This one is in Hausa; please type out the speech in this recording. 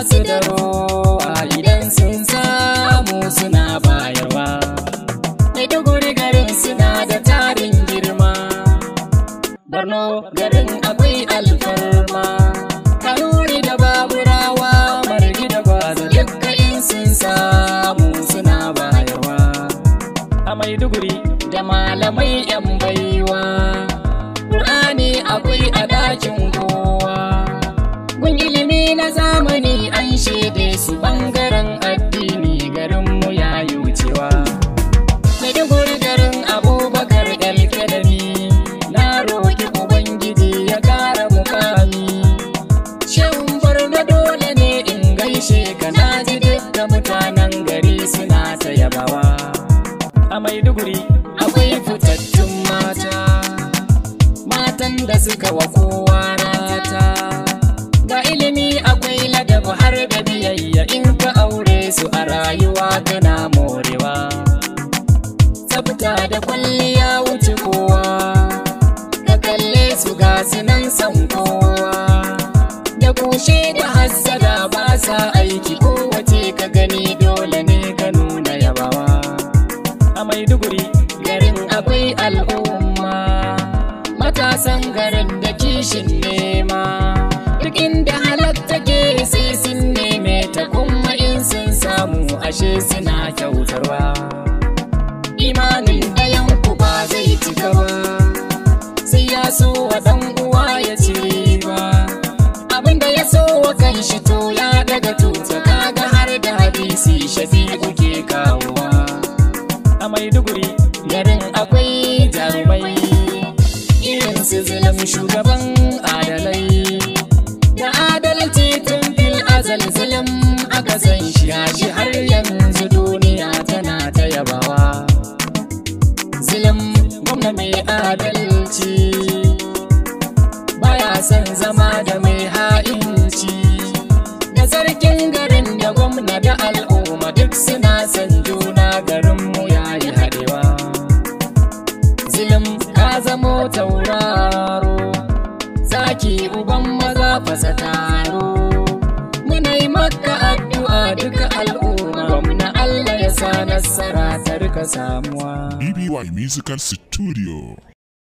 su da rowa idan sun samu suna bayarwa maiduguri garin suna da tarin girma borno garin akwai alfarma kanuri da baburawa margi da gwaza dukka in sun samu suna bayarwa a maiduguri da malamai yan baiwa ƙur'ani akwai a ɗakin kowa gun ilimi na zamani an shaide su ɓangaren addini garinmu ya yi wucewa maiduguri garin abubakar alkalami na roƙi ubangiji ya ƙara mukami shehun barna dole ne in gaishe ka na ji duk mutanen gari suna ta yabawa a maiduguri akwai fitattun mata matan da suka wa kowa rata ga ilimi akwai ladab har da biyayya in ka aure su a rayuwa kana morewa tsafta da kwalliya wuce kowa ka kalle su ga nan san kowa da kushe da hassada ba sa aiki kowace ka gani dole ne ka nuna yabawa a maiduguri garin akwai al'umma matasan garin da kishin nema duk inda halatta ke sai sun neme ta kuma in sun samu ashe suna kyautarwa imanin ɗayan ku ba zai cika ba sai ya so wa ɗan uwa ya ci ba abinda ya so wa kan shi to ya daga tuta kaga har da hadisi shafi'u ke kawowa a maiduguri garin akwai jarumai irin su zulum shugaban adalai da adalci tun fil azal zulum aka san shi shi har yanzu duniya tana ta yabawa zulum gwamna mai adalci baya son zama da mai ha'inci da sarkin garin da gwamna da al'umma duk suna son juna garinmu yayi haɗewa zilim ka zamo tauraro zaki uban maza fasa taro muna yi maka addu'a duka al'umma gwamna Allah ya sa nasara ta rika samuwa BBY Musical Studio.